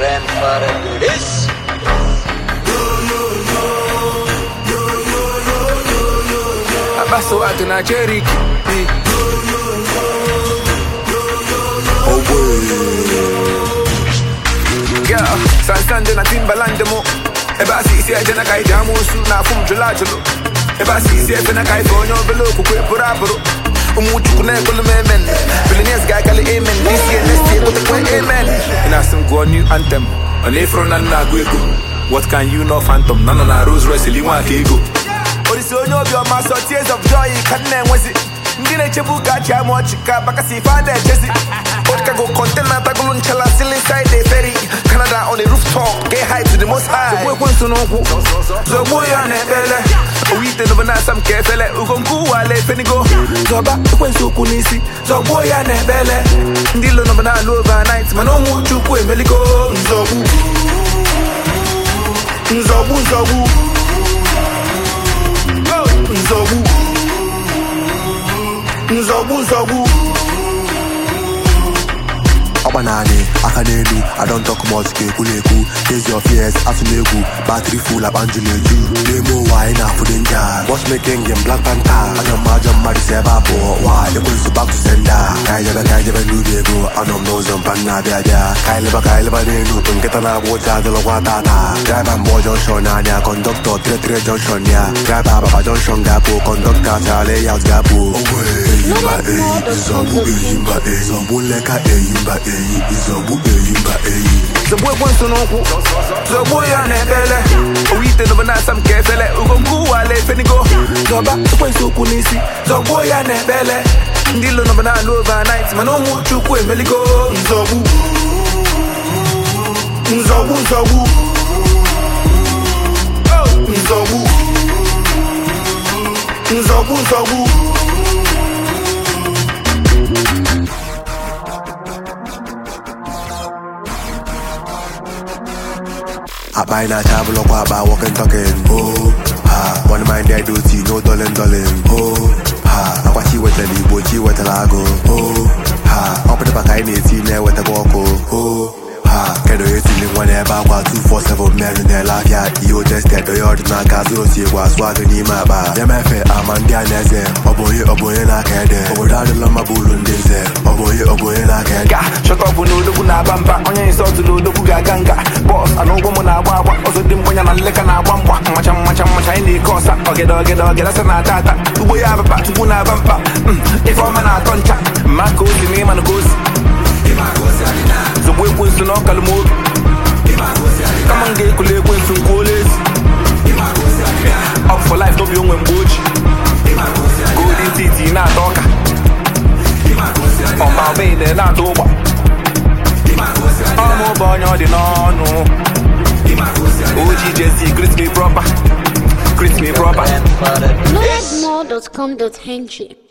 grandfather do this. Abaso watu na Cherokee. Yeah, sansande na Timbaland mo. Eba sisi eje na kai jamu su na fum jula julu. Eba sisi efe na kai fonyo belo kukwe pura puru. Umu chuku na ekulu memen. Billionaires guy kali amen. This year, next year, what the kwe amen. In a sim go new anthem. On Afro na na gwego. What can you know phantom? Nana na Rose Royce liwa kego. Orisi onye obi ọma sọ tears of joy ka nna enwezi ndị na-echebu ka achị ama ọchị ka bakasi ife a na-echezi Vodka go contain na tagulu nchala still inside the ferry Canada on the rooftop get high to the most high Zogbu ekwensu n'ụkwụ Zogbu ya na-ekpele Owu ite n'obe na-asa m ka efele Ugo nkwu wale fenigo Zọba ekwensu ụkwụ n'isi Zogbu ya na-ekpele Ndị ilo n'obe na-alụ overnight Mana ụmụ chukwu emeligo Nzọgbu Nzọgbu nzọgbu nzọgbu nzọgbu nzọgbu ọgba naanị aka n'elu I don't talk much ka ekwu na-ekwu Face your fears atụ n'egwu battery full akpa njụ na-eju n'ime ụwa anyị na-afụ dị nja watchmaking game Black Panther anya m ajọ mmadụ si ebe a pụọ wa ekwensu back to sender ka anyị jebe ka anyị jebe n'ubi ego anọ m n'ụzọ mpa nna abịa abịa ka anyị leba ka anyị leba n'elu nkịta na-agba ụja adịlọkwa tata driver mgbọ junction anya kọndọktọ tire junction ya driver ababa junction ga-apụ kọndọktọ achara layout ga-apụ eyimba eyi nzọgbu eyimba eyi nzọgbu nleka eyimba eyi nzọgbu eyimba eyi zọgbu ekwensu n'ụkwụ zọgbu ya na-ekpele owu ite n'obe na-asa m ka efele ugo nkwu wale fenigo zọba ekwensu ụkwụ n'isi zọgbuo ya na-ekpele ndị ilo n'obe na-alụ overnight mana ụmụ chukwu emeligo nzọgbu nzọgbu nzọgbu nzọgbu nzọgbu nzọgbu akpa anyị na-acha abụlọkwa akpa walking talking oh ha one mind dead duty no dolin dolin oh ha akwa chi wetara igbo chi wetara agụ oh ha ọ pụtara ka anyị na-eti na-ewetakwa ọkụ oh ha kedu onye tiri nwa n'ebe akwa 247 mmerụ na-ele afịa ihe ojested onye ọdịnaka zụrụ osi egwu asụ agụ n'ime akpa ya mefe ama ndị a na-eze ọ bụ onye ọ bụ onye na-aka ede obodo adịla mma bụ ụlọ ndị nze ọ bụ onye ọ bụ onye na-aka ede ga shọtọpụ na odogwu na-aba mba onye nsọtụ na odogwu ga-aga nga bọs ana ụgwọ m na-agba agba ọzọ dị mgbanya na nleka na-agba mgba mmacha mmacha mmacha anyị na-eke ọsa ọgede ọgede ọgede asa na-ata ata ugbo ya ababa chukwu na-aba mba Mm, ife ọma na-atọ ncha mma ka osi ma ịma na ka osi zogbu ekwensu na ọkalụ m obi kama m ga-ekule ekwensu nkwuola ezi up for life n'obi onwe mgbe oji golden titi na-ata ọka ọma ọbịa na-ata ụgba ọmụ bụ onye ọ dị n'ọnụ oji jesi greet me proper greet me proper Grandfather do this. Loadedmore.com.ng